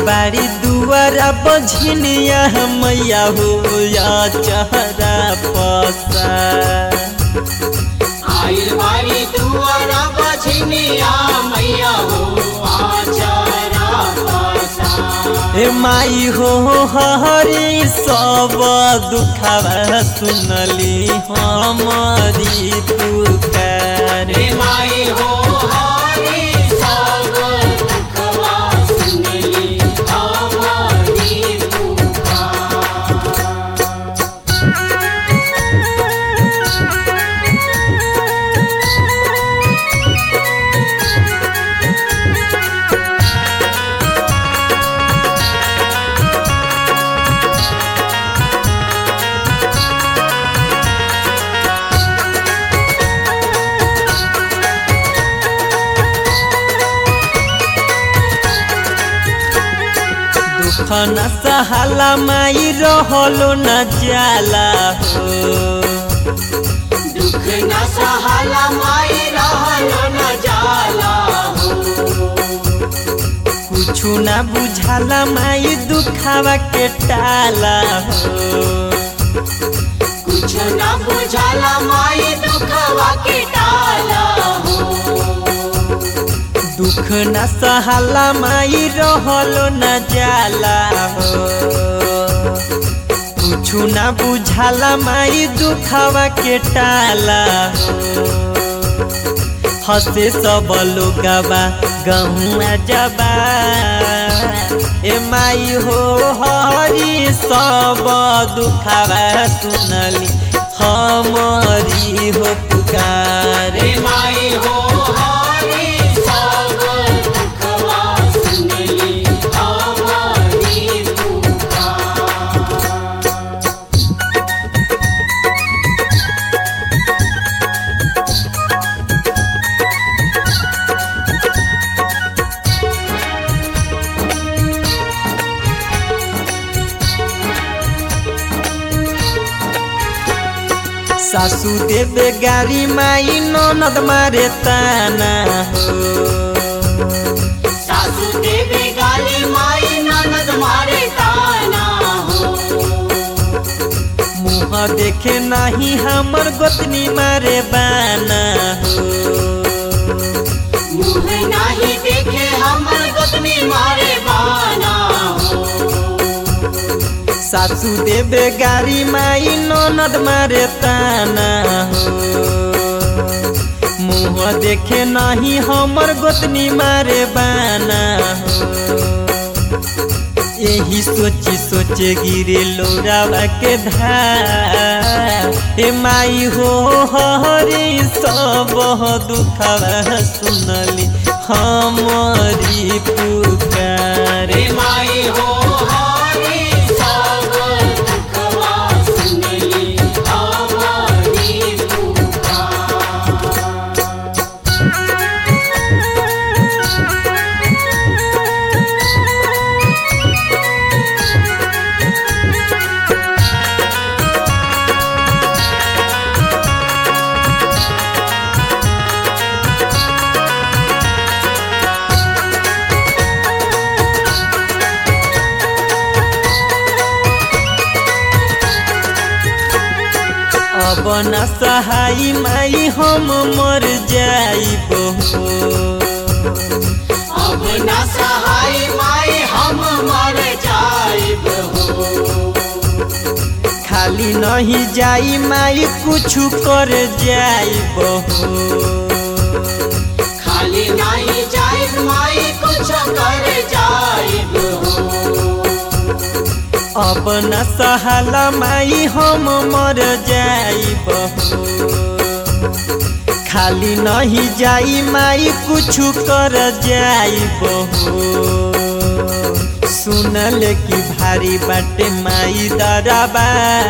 बारी दुआरा बझनिया मैया हो या चहरा पसा आइल बारी दुआरा बछनिया मैया हो आचारा पासा ए माई हो हरी सब दुखावा सुनली हमारी पुकार रे माई हो हरी सब दुखवा सुनली हमारी पुकार दुख न सहाला माई रहलो न जाला हो दुख न सहाला माई रहलो न जाला हो कुछु न बुझाला माई दुखावा के टाला हो कुछ न बुझाला माई दुखवा के टाला हो दुख न सहाला माई रहलो न जाला हो कुछु न बुझाला माई दुखावा के टाला हो हंसे सब लोगवा गहुआ जबा ए माई हो हरी सब दुखावा सुनली हमारी हो पुकार रे माई हो हरी सब दुखवा सुनली हमारी पुकार सासू देवे गारी माई ननद मारे ताना हो सासू देवी गाली माई ननद मारे ताना हो मुँह देखे नहीं हमर गोतनी मारे बाना हो मुँह नहीं देखे हमर गोतनी मारे बाना हो सासू देवे गारी माई ननद मारे ताना हो मुँह देखे नहीं हमर गोतनी मारे बाना हो यही सोची सोचे गिरे लोरावा के धार ए माई हो हरी सब दुखवा सुनली हमारी पुकार रे माई हो हरी सब दुखवा सुनली हमारी पुकार अब न सहाई माई हम मर जाइब हो अब न सहाय माई हम मर जाइब हो खाली नहीं जाई माई कुछ कर जाइब हो खाली नहीं जाइब माई कुछ कर जाइब हो अब न सहाला माई हम मर जाइब हो खाली नहीं जाई माई कुछ कर जाइब हो सुनल की भारी बाटे माई दरबा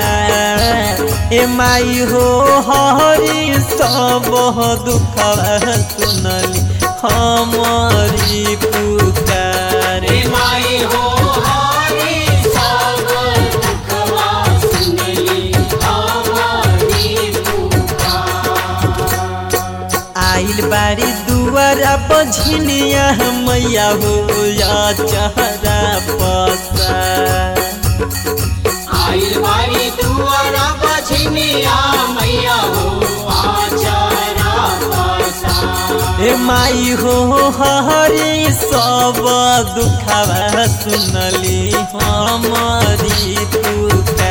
ए माई हो हरी सब दुख सुनली हमारी पुकार रे माई हो हरी सब दुखवा सुनली हमारी पुकार आइल बारी दुआरा पर बझनिया मैया हो या चहरा पसा आइल बारी दुआरा बझनिया मैया हो आचारा पासा ए माई हो हरी सब दुखवा सुनली हमारी पुकार